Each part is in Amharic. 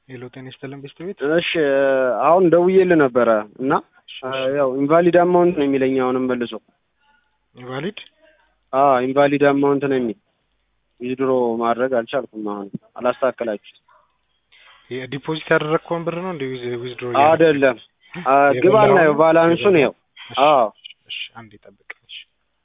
ሄሎ ጤና ይስጥልን ቤስት ቤት እሺ አሁን ደውዬልህ ነበረ እና ያው ኢንቫሊድ አማውንት ነው የሚለኝ አሁንም መልሶ ኢንቫሊድ አዎ ኢንቫሊድ አማውንት ነው የሚል ዊዝድሮ ማድረግ አልቻልኩም አሁን አላስተካከላችሁት ዲፖዚት ያደረግከውን ብር ነው እንደ ዊዝድሮ አይደለም ግባና ያው ባላንሱን ያው አዎ እሺ አንዴ ጠብቅ እሺ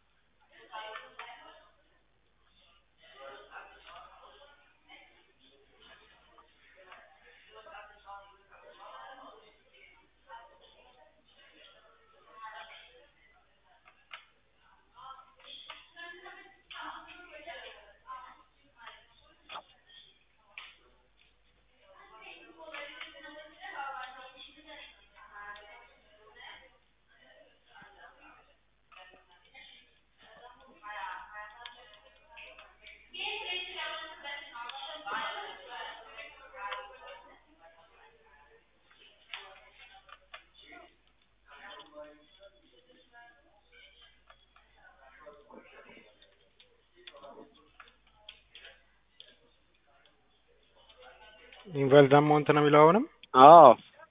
ኢንቫሊድ አማውንት ነው የሚለው አሁንም አዎ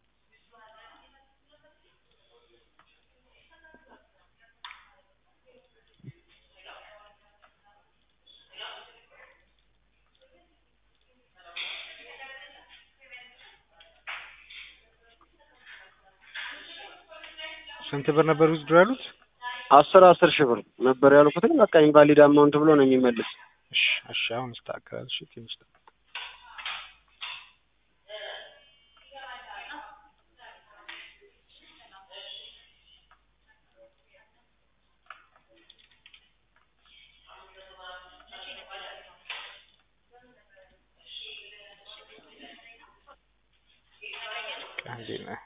ስንት ብር ነበር ዊዝድሮ ያሉት? አስር አስር ሺህ ብር ነበር ያልኩትኝ በቃ ኢንቫሊድ አማውንት ብሎ ነው የሚመልስ እሺ እሺ አሁን ይስተካከላል። እሺ ትንሽ ጠብቅ። አንዴ ነህ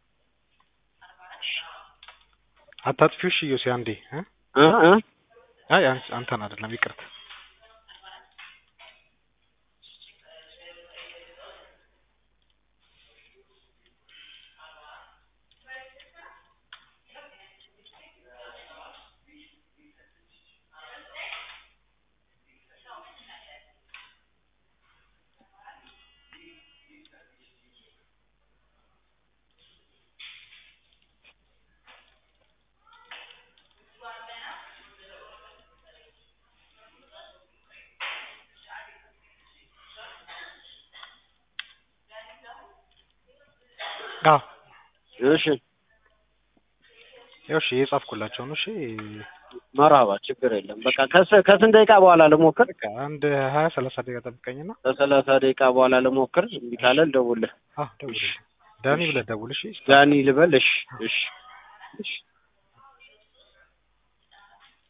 አታጥፊው። እሺ ዮሴ አንዴ እ እ እ አይ አንተ- አንተን አይደለም ይቅርታ። አዎ እሺ ያው እሺ የጻፍኩላቸው ነው። እሺ መርሀባ ችግር የለም በቃ ከስ- ከስንት ደቂቃ በኋላ ልሞክር በቃ አንድ ሀያ ሰላሳ ደቂቃ ጠብቀኝና ከሰላሳ ደቂቃ በኋላ ልሞክር እምቢ ካለ ልደውልልህ አዎ ደውልልኝ። ዳኒ ብለህ ደውል። እሺ ዳኒ ልበል እሺ እሺ እሺ